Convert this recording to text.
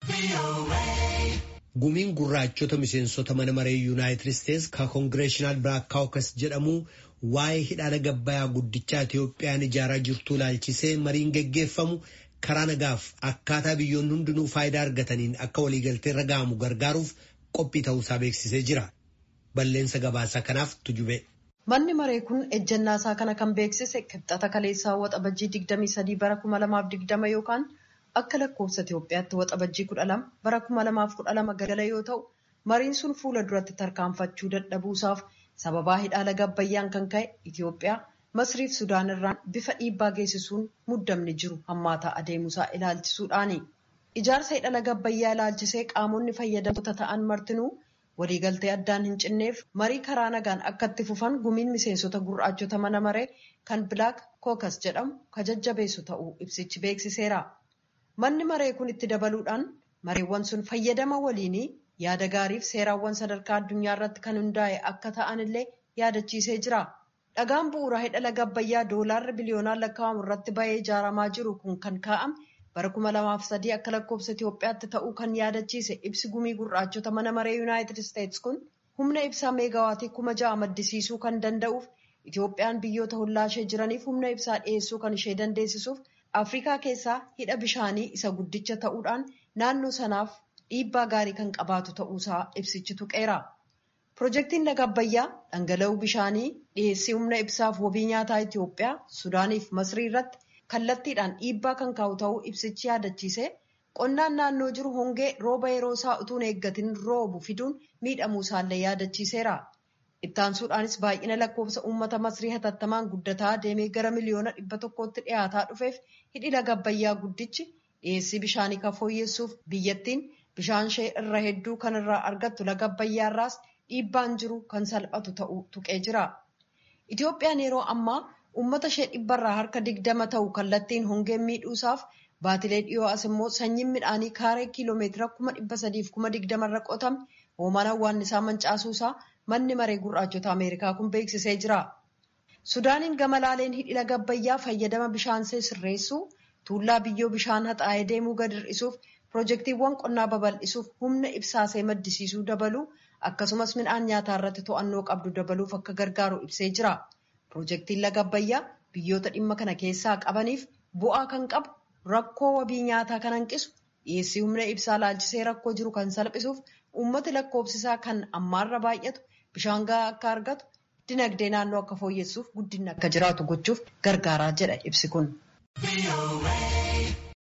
Gumiin gurraachota miseensota mana maree yuunaayitid isteetsi ka koongireeshinaal Black Caucus jedhamu waa'ee hidhaala gabbayaa guddichaa Itiyoophiyaan ijaaraa jirtuu ilaalchisee mariin geggeeffamu karaa nagaaf akkaataa biyyoonni hundinuu faayidaa argataniin akka waliigaltee irra ga'amu gargaaruuf qophii ta'uusaa beeksisee jira. Balleensa gabaasaa kanaaf tujube. Manni maree kun ejjennaasaa kana kan beeksise kibxata kaleessaa waxabajjii 23 bara 2020 yookaan akka lakkoofsa Itoophiyaatti waxabajjii 12 bara 2012 galgala yoo ta'u mariin sun fuula duratti tarkaanfachuu dadhabuusaaf sababaa hidhaala gabbayyaan kan ka'e Itoophiyaa Masriif Sudaan irraan bifa dhiibbaa geessisuun muddamni jiru hammaataa adeemuusaa ilaalchisuudhaani. Ijaarsa hidhaala gabbayyaa ilaalchisee qaamonni fayyadamtoota ta'an martinuu waliigaltee addaan hin cinneef marii karaa nagaan akka itti fufan gumiin miseensota gurraachota mana maree kan Black Caucus jedhamu ka jajjabeessu ta'uu ibsichi beeksiseera. Manni maree kun itti dabaluudhaan mareewwan sun fayyadama waliinii yaada gaariif seeraawwan sadarkaa addunyaa irratti kan hundaa'e akka ta'an illee yaadachiisee jira. Dhagaan bu'uuraa hidhala gabbayyaa doolaarri biliyoonaan lakkaa'amu irratti bahee ijaaramaa jiru kun kan kaa'ame bara kuma lamaaf sadii akka lakkoofsa Itoophiyaatti ta'uu kan yaadachiise ibsi gumii gurraachota mana maree Yuunaayitid Isteetsi kun humna ibsaa meegaawaatii kuma ja'a maddisiisuu kan danda'uuf Itoophiyaan biyyoota hollaa ishee jiraniif humna ibsaa dhiyeessuu kan ishee dandeessisuuf Afrikaa keessaa hidha bishaanii isa guddicha ta'uudhaan naannoo sanaaf dhiibbaa gaarii kan qabaatu ta'uusaa ibsichi tuqeera. Pirojektiin laga Abbayyaa dhangala'uu bishaanii dhiyeessii humna ibsaaf wabii nyaataa Itoophiyaa, Sudaaniif Masrii irratti kallattiidhaan dhiibbaa kan kaa'u ta'uu ibsichi yaadachiise qonnaan naannoo jiru hongee rooba yeroo isaa utuun eeggatin roobu fiduun miidhamuu isaallee yaadachiiseera. Ittaansuudhaanis baay'ina lakkoofsa uummata Masrii hatattamaan guddataa deemee gara miliyoona dhibba tokkootti dhiyaataa dhufeef hidhi laga Abbayyaa guddichi dhiyeessii bishaanii kan fooyyessuuf biyyattiin bishaan ishee irra hedduu kan irraa argattu laga Abbayyaa irraas dhiibbaan jiru kan salphatu ta'uu tuqee jira. Itoophiyaan yeroo ammaa uummata ishee dhibbarraa harka digdama ta'u kallattiin hongeen miidhuusaaf baatilee dhiyoo as immoo sanyiin midhaanii kaaree kiiloomeetira kuma dhibba sadiif kuma digdamarra qotame hoomaan hawwaannisaa mancaasuusaa manni maree gurraachota Ameerikaa kun beeksisee jira. Sudaaniin gama laaleen hidhi laga Abbayyaa fayyadama bishaansee sirreessuu, tuullaa biyyoo bishaan haxaa'ee deemuu gad hir'isuuf, pirojektiiwwan qonnaa babal'isuuf humna ibsaasee maddisiisuu dabaluu akkasumas midhaan nyaataa irratti to'annoo qabdu dabaluuf akka gargaaru ibsee jira. Pirojektiin laga Abbayyaa biyyoota dhimma kana keessaa qabaniif bu'aa kan qabu rakkoo wabii nyaataa kan hanqisu dhiyeessii humna ibsaa laalchisee rakkoo jiru kan salphisuuf uummati lakkoofsisaa kan ammaarra baay'atu bishaan gahaa akka argatu dinagdee naannoo akka fooyyessuuf guddinni akka jiraatu gochuuf gargaaraa jedha ibsi kun.